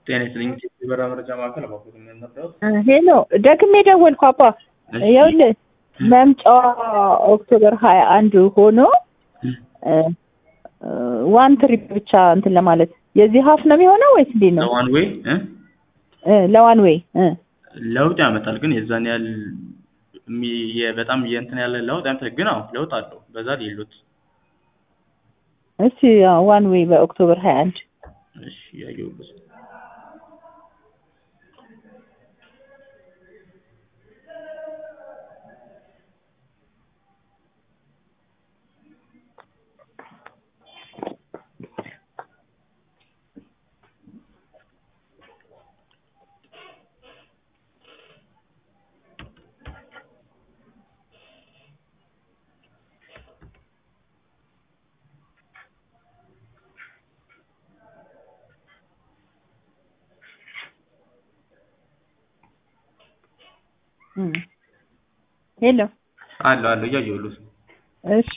ጤና ይስጥልኝ የበራ መረጃ ማዕከል አባኮት የምንነበረው ሄሎ ደግሜ ደወልኩ አባ ይኸውልህ መምጫዋ ኦክቶበር ሀያ አንድ ሆኖ ዋን ትሪፕ ብቻ እንትን ለማለት የዚህ ሀፍ ነው የሚሆነው ወይስ እንዴት ነው? ለዋን ዌይ ለዋን ዌይ ለውጥ ያመጣል፣ ግን የዛን ያህል የሚ- የ- በጣም የእንትን ያለ ለውጥ ያመጣል። ግን አዎ ለውጥ አለው። በዛ ሌሎት እስቲ ዋን ዌይ በኦክቶበር ሀያ አንድ እሺ ያየሁበት ሄሎ አለ አለ እያየሁት እሺ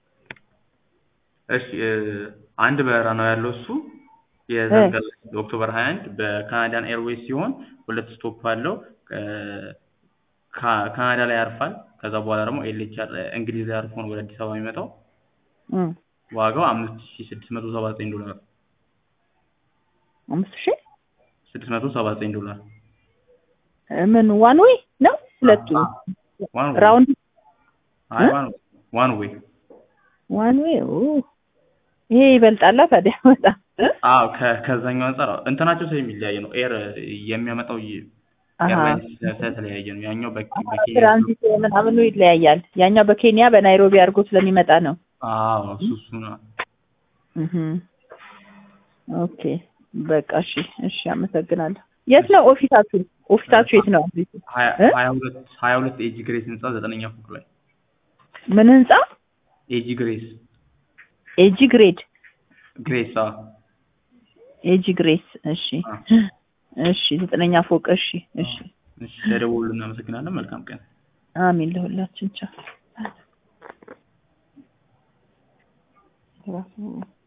እሺ እ፣ አንድ በረራ ነው ያለው እሱ የዘንገል ኦክቶበር 21 በካናዳን ኤርዌይስ ሲሆን ሁለት ስቶፕ አለው እ፣ ካ- ካናዳ ላይ ያርፋል። ከዛ በኋላ ደግሞ ኤልኤችአር እንግሊዝ ላይ አርፎ ነው ወደ አዲስ አበባ የሚመጣው። እም፣ ዋጋው አምስት ሺ ስድስት መቶ ሰባ ዘጠኝ ዶላር አምስት ሺህ ስድስት መቶ ሰባ ዘጠኝ ዶላር ምን ዋን ዌይ ነው ሁለቱ ዋን ዌይ ራውንድ አይ እ? ዋን ዋን ዌይ ዋን ዌይ ኦ ይሄ ይበልጣላ ታዲያ በጣም አዎ ከ- ከዛኛው አንጻር አዎ፣ እንትናቸው ስለሚለያየ ነው። ኤር የሚያመጣው ይ- አሃ። ኤርላይንስ ስለተለያየ ነው። ያኛው በኬ- በኬንያ ትራንዚት ምናምኑ ይለያያል። ያኛው በኬንያ በናይሮቢ አድርጎ ስለሚመጣ ነው። አዎ እሱ እሱ ነው። እህ ኦኬ በቃ እሺ፣ እሺ አመሰግናለሁ። የት ነው ኦፊሳችሁ? ኦፊሳችሁ የት ነው? ሀያ እ? ሀያ ሁለት ሀያ ሁለት ኤጂ ግሬስ ህንጻ ዘጠነኛ ፎቅ ላይ ምን ህንጻ? ኤጂ ግሬስ ኤጂ ግሬድ ግሬስ አዎ ኤጂ ግሬስ። እሺ አ። እሺ፣ ዘጠነኛ ፎቅ። እሺ፣ እሺ። እሺ ተደውሉ። እናመሰግናለን። መልካም ቀን። አሚን ለሁላችን ቻው።